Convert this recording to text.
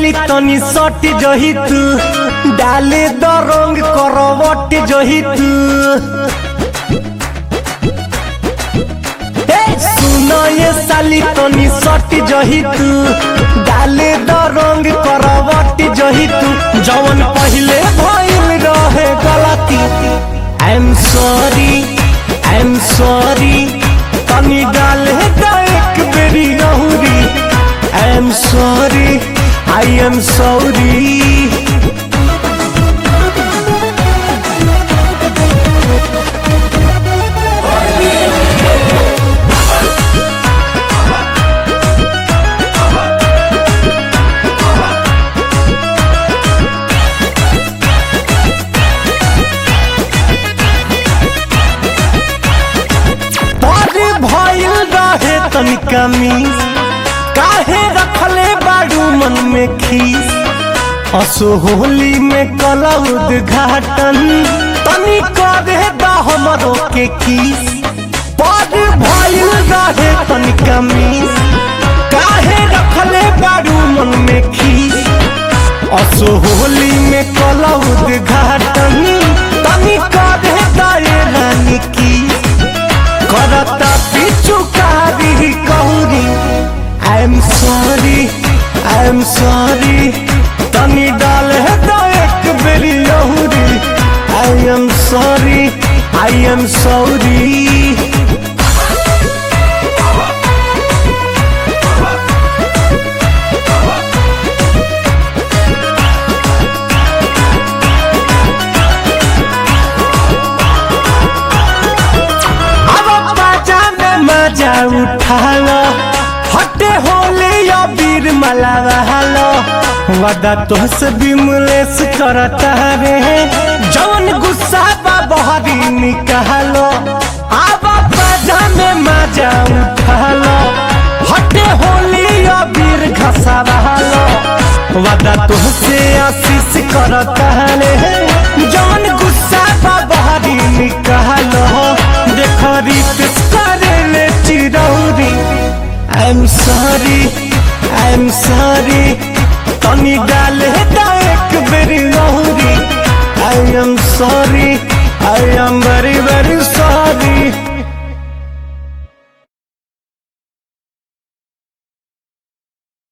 साली तनी सट जही तू डाले द रंग करवट जही तू ए, सुन ये साली तनी सट जही तू डाले द रंग करवट जही तू जवन पहिले भइल रहे गलती I am sorry I am sorry तनी डाले द एक बेरी अहुरी I am sorry I am sorry बड़े भइल रहे तनिका मीस काहे रखले बाड़ू मन में खीस असो होली में कला उद्घाटन तनी करे दा हमरो के किस बड़े भइल रहे तनिका मीस काहे रखले बाड़ू मन में खीस असो होली में कला उद्घाटन तनी करे दा ये रानी किस करता पिछु कारी कहूरी I am sorry I am sorry तनी डाल है तो एक बेरी लहूरी I am sorry I am sorry अब बाजा में मजा उठा लो हटे होले या वीर मलावा लो वदा तोहसे बिमलेस करता रे जवन गुस्सा बा बहरी निकालो अब बाजा में मजा उठा लो हटे होले या वीर घसावा लो वदा तोहसे आशीष करता रे जवन गुस्सा बा बहरी निकालो देख रित करे ले चिरौरी I am sorry I am sorry तनी डाले दा एक बेरी लहूरी I am sorry I am very